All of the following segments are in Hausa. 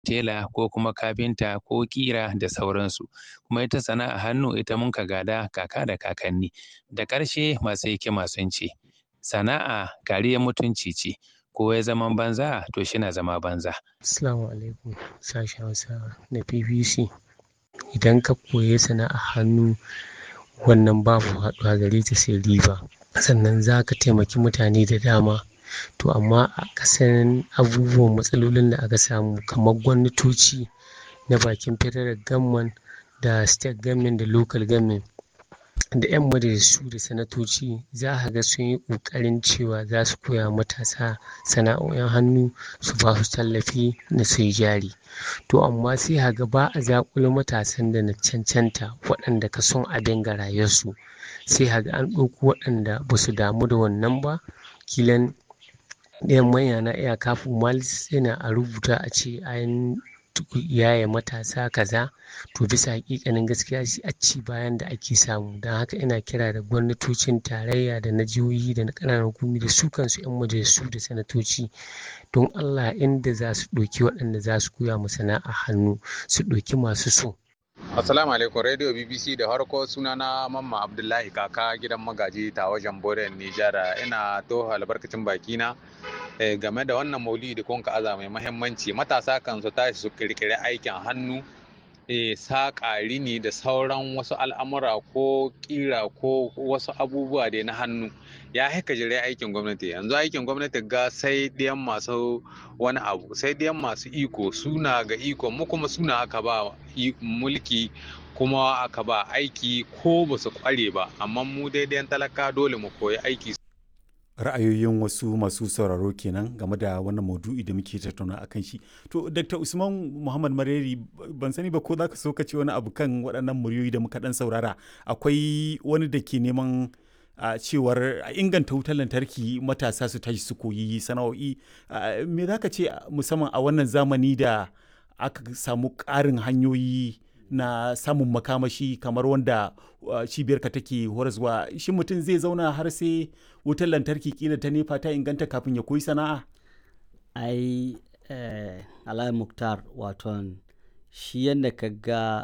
tela ko kuma kafinta ko ƙira da sauransu kuma ita sana'a hannu ita mun ka gada kaka da kakanni da ƙarshe masu hikima sun ce sana'a kariyar mutunci ce ko ya zama banza to shi na zama banza. Assalamu alaikum sashen Hausa na BBC idan ka koyi sana'a hannu wannan babu haɗuwa gare ta sai riba sannan za ka taimaki mutane da dama to amma a kasan abubuwan matsalolin da aka samu kamar gwamnatoci na bakin federal government da state government da local government da 'yan majalisu da sanatoci za a ga sun yi ƙoƙarin cewa za su koya matasa sana'o'in hannu su ba su tallafi na su yi jari to amma sai a ga ba a zaƙulo matasan da na cancanta waɗanda ka son abin ga rayuwarsu sai a ga an ɗauko waɗanda ba su damu da wannan ba kilan ɗayan manya na iya kafin malis yana a rubuta a ce an yaye matasa kaza to bisa hakikanin gaskiya shi a ci bayan da ake samu don haka ina kira da gwamnatocin tarayya da na jihohi da na ƙananan hukumi da su kansu 'yan majalisu da sanatoci don allah inda za su ɗauki waɗanda za su koya mu sana'a hannu su ɗauki masu so Assalamu alaikum Radio BBC da harko sunana Mamma Abdullahi kaka gidan magaji ta wajen Boren Nijar ina toho albarkacin bakina game da wannan maulidi da kun aza mai mahimmanci matasa kan su tashi su kirkiri aikin hannu saƙa rini da sauran wasu al'amura ko ƙira ko wasu abubuwa da na hannu ya haika jire aikin gwamnati yanzu aikin gwamnati ga sai ɗiyan masu wani abu sai ɗiyan masu iko suna ga iko mu kuma suna aka ba mulki kuma aka ba aiki ko ba su kware ba amma mu daidai talaka dole mu koyi aiki ra'ayoyin wasu masu sauraro kenan game da wannan maudu'i da muke tattauna a kan shi to dr usman muhammad mareri ban sani ba ko za ka so ka ce wani abu kan waɗannan muryoyi da muka ɗan saurara akwai wani da ke neman a cewar a inganta wutar lantarki matasa su tashi su koyi sana'o'i me za ka ce musamman a wannan zamani da aka samu ƙarin hanyoyi na samun makamashi kamar wanda cibiyarka take horaswa shi mutum zai zauna har sai wutar lantarki kila ta nefa ta inganta kafin ya koyi sana'a ai eh, alayi muktar waton shi yadda ka ga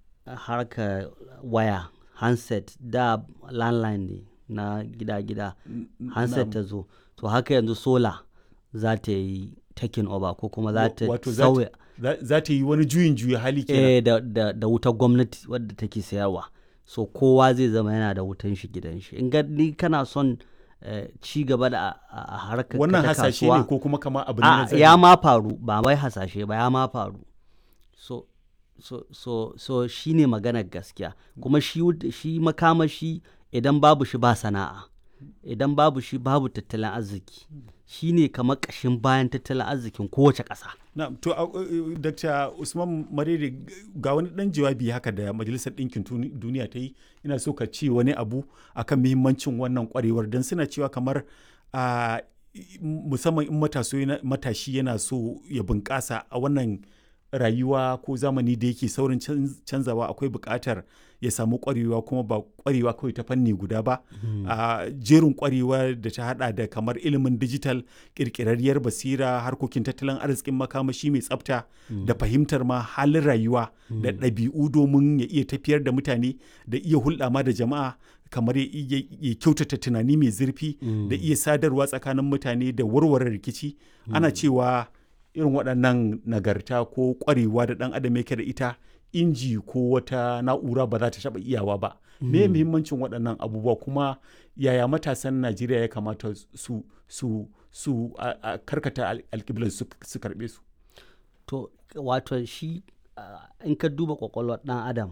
harka waya handset da landline ne na gida-gida handset ta zo to haka yanzu sola za ta yi taking over ko kuma za ta sauya za ta yi wani juyin juya hali kenan eh, da, da, da wutar gwamnati wadda take sayarwa so kowa zai zama yana da wutan shi gidan shi in ni kana son eh, ci gaba da a harkar wannan hasashe ne ko kuma kama abu ne na ya ma faru ba wai hasashe ba ya ma faru so so so so shine maganar gaskiya kuma shi shi makamashi idan babu shi ba sana'a idan babu shi babu tattalin arziki shi ne kamar ƙashin bayan tattalin arzikin kowace ƙasa. na to uh, dr usman marere ga wani ɗan jawabi haka da majalisar ɗinkin duniya ta yi ina so ka ce wani abu akan muhimmancin wannan ƙwarewar don suna cewa kamar uh, musamman in matashi yana so ya bunƙasa a wannan rayuwa ko zamani da yake saurin canzawa akwai buƙatar ya samu ƙwarewa kuma ba ƙwarewa kawai ta fanni guda ba a jerin ƙwarewa da ta hada da kamar ilimin digital ƙirƙirarriyar basira harkokin tattalin arzikin makamashi mai tsafta da fahimtar ma halin rayuwa da ɗabi'u domin ya iya tafiyar da mutane da iya hulɗa ma da jama'a kamar ya kyautata tunani mai zurfi da iya sadarwa tsakanin mutane da warware rikici ana cewa irin waɗannan nagarta ko ƙwarewa da ɗan adam yake da ita inji ko wata na'ura ba za ta taɓa iyawa ba me muhimmancin waɗannan abubuwa kuma yaya matasan najeriya ya kamata su su su a karkata alƙiblar su karɓe su to wato shi in ka duba ƙwaƙwalwar ɗan adam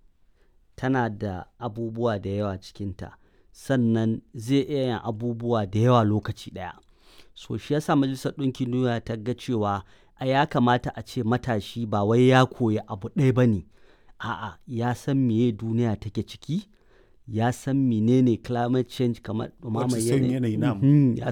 tana da abubuwa da yawa cikinta sannan zai iya yin abubuwa da yawa lokaci ɗaya so shi yasa majalisar ɗinkin duniya ta ga cewa a ya kamata a ce matashi ba wai ya koya abu ɗaya ba ne a'a ya san meye duniya take ciki ya san menene climate change kamar ɗumamar yanayi ya